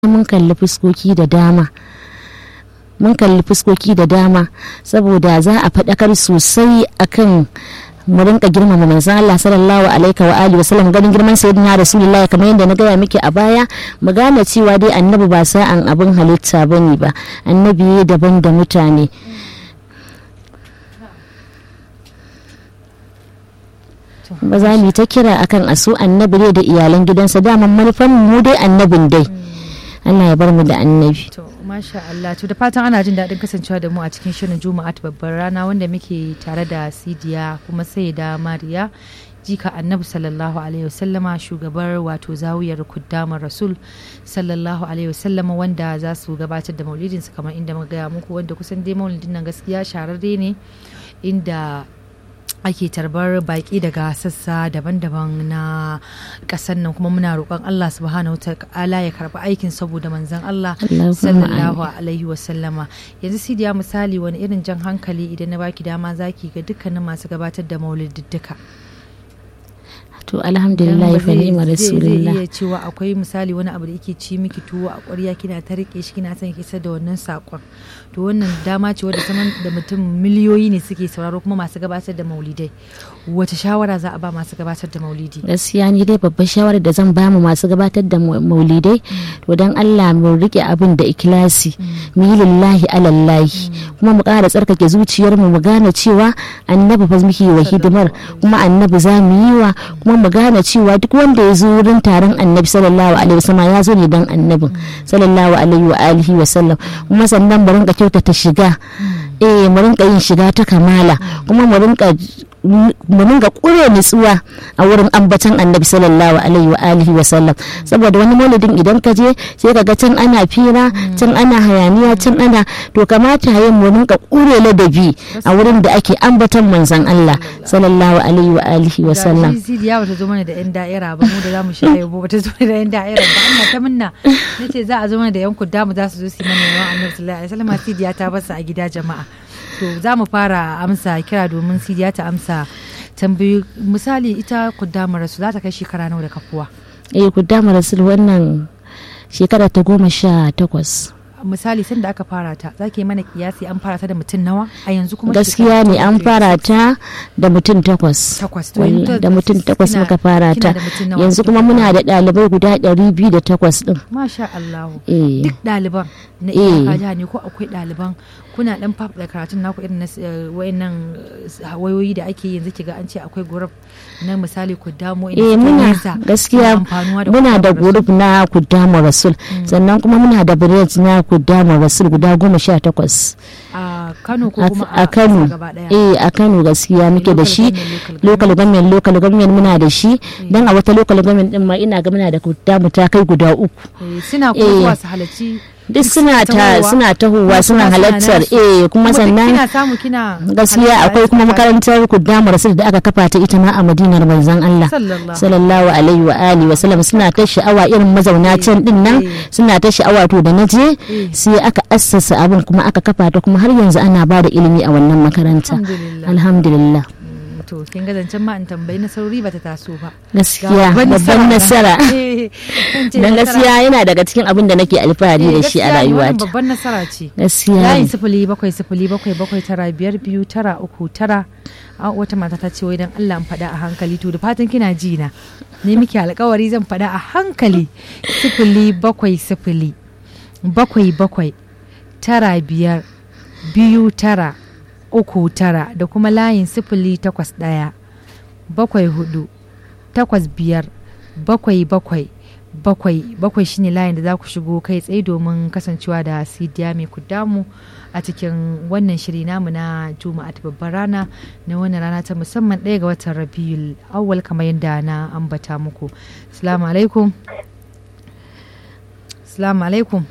mun kalli fuskoki da dama mun kalli fuskoki da dama saboda za a faɗakar sosai akan mu rinka girmama manzon Allah sallallahu alaihi wa alihi wasallam ganin girman sayyidina rasulullahi kamar yadda na gaya miki a baya mu gane cewa dai annabi ba sa'an abin halitta bane ba annabi daban da mutane ba za mu yi ta kira akan asu annabi ne da iyalan gidansa daman manufan mu dai annabin dai Allah ya bar mu da annabi To, masha Allah. To, da fatan ana jin daɗin kasancewa da mu a cikin shirin Juma'a ta babbar rana wanda muke tare da Sidiya kuma sai da Mariya. Jika annabi sallallahu alaihi wasallama shugabar wato zawiyar kuddamar rasul sallallahu alaihi wasallama wanda za su gabatar da maulidinsu kamar inda muka gaya muku wanda kusan dai maulidin nan gaskiya shararre ne inda ake tarbar baki daga sassa daban-daban na ƙasar nan kuma muna roƙon Allah subhanahu ta'ala ya karɓi aikin saboda manzon Allah Allahumma sallallahu alaihi wasallama yanzu sidiya misali wani irin jan hankali idan na baki dama zaki ga dukkanin masu gabatar da maulidduka to alhamdulillah fa ni'ma zai rasulullah iya cewa akwai misali wani abu da yake ci miki tuwo a ƙwarya kina ta rike shi kina son ki isar da wannan saƙon to wannan dama ce wadda saman da mutum miliyoyi ne suke sauraro kuma masu gabatar da maulidai wace shawara za a ba masu gabatar da maulidi gaskiya ni dai babbar shawarar da zan bamu masu gabatar da mau- maulidai to dan Allah mu rike abin da ikilasi mu yi lillahi alallahi kuma mu ƙara tsarkake zuciyar mu mu gane cewa annabi fa muke wa hidimar kuma annabi za mu yi wa kuma mu gane cewa duk wanda ya zo wurin taron annabi sallallahu alaihi wasallam ya zo ne dan annabin sallallahu alaihi wa alihi wasallam kuma sannan mu rinka kyautata shiga eh mu rinka yin shiga ta kamala kuma mu rinka mu ringa kure nutsuwa a wurin ambatan annabi sallallahu alaihi wa alihi wa sallam saboda wani maulidin idan ka je sai ka ga can ana fira can ana hayaniya can ana to kamata yin mu rinka kure ladabi a wurin da ake ambatan manzon Allah sallallahu alaihi wa alihi wa sallam Ga shi Sidiya bata zo mana da yan da'ira ba mu da zamu sha yabo bata zo da yan da'ira ba Allah ta minna nace za a zo mana da yan kuddamu za su zo su yi mana yawan annabi sallallahu alaihi wasallam Sidiya ta basu a gida jama'a to za mu fara amsa kira domin Sidiya ta amsa tambayi misali ita kuddamar rasu za ta kai shekara nawa da kafuwa eh ku dama rasul wannan shekara ta goma sha takwas misali sanda aka fara ta za ki yi mana kiyasi an fara ta da mutum nawa a yanzu kuma gaskiya shekara ne ta an nawa? fara ta da mutum takwas takwas to Wai, yanzu da mutum takwas kina- muka fara kina ta da mutum nawa? yanzu kuma muna da ɗalibai guda ɗari biyu da takwas ɗin Masha Allah. Eh. Duk ɗaliban na Eh. iyaka jiha ne ko akwai ɗaliban kuna ɗan faɗa karatun naku irin na s- eh, wayannan eh, wayoyi da ake yanzu kiga an ce akwai gurab na misali ku damo eh muna gaskiya muna da group na kuddama rasul sannan kuma muna da branch na kuddama rasul guda goma sha takwas a Kano ko a kuma a kano ƙasa gaba ɗaya. eh a kano gaskiya muke da Local shi government, local local government local government muna da shi dan a wata local government din ma ina ga muna da kuddama ta kai guda uku Eh, suna kuma Eh. zuwa su halarci duk suna ta tahowa. suna tahowa Kuma suna kuma halartar nasu. eh kuma duk sannan kina samu kina gaskiya halarta akwai kuma tare- makarantar kuddama rasul da aka kafa ta ita ma a madinar manzon Allah sallallahu sallallahu alaihi wa alihi wa sallam suna ta sha'awa irin mazauna can din nan eh. suna ta sha'awa to da naje Eh. sai aka assasa abin kuma aka kafa ta kuma har yanzu ana ba da ilimi a wannan makaranta Alhamdulillah. alhamdulillah Mm, to kin ga zancen ma in tambayi na sauri bata taso ba gaskiya babban nasara dan dan gaskiya yana daga cikin abin da nake alfahari da shi a rayuwata babban nasara ce gaskiya layin ne. sifili bakwai sifili bakwai bakwai tara biyar biyu tara uku tara a wata mata ta ce wai dan Allah in faɗa a hankali to da fatan kina ji na ne miki alkawari zan faɗa a hankali sifili bakwai sifili bakwai bakwai tara biyar biyu tara uku tara da kuma layin sifili takwas ɗaya bakwai hudu takwas biyar bakwai bakwai bakwai bakwai shine layin da za ku shigo kai tsaye domin kasancewa da sidiya mai kudamu a cikin wannan shiri namu na juma'a ta babbar rana na wannan rana ta musamman ɗaya ga watan rabiul awwal kamar yadda na ambata muku assalamu alaikum assalamu alaikum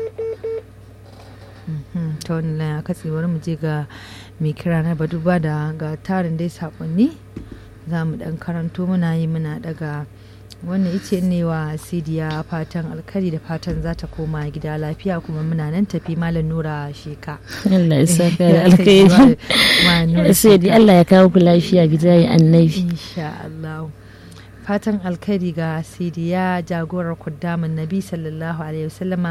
Mhm, ta wannan katse bari mu je ga mai kira na baduba da ga tarin dai sakonni za mu dan karanto muna yi muna daga wannan ice ne wa sidiya fatan alkari da fatan za ta koma gida lafiya kuma muna nan tafi malam nura sheka Allah ya saka da alkhairi Malam Nura sai dai Sheka. Allah ya kawo ku lafiya bijayi annabi insha Allah fatan alkhairi ga sidiya jagorar kuddamin nabi sallallahu alaihi wasallama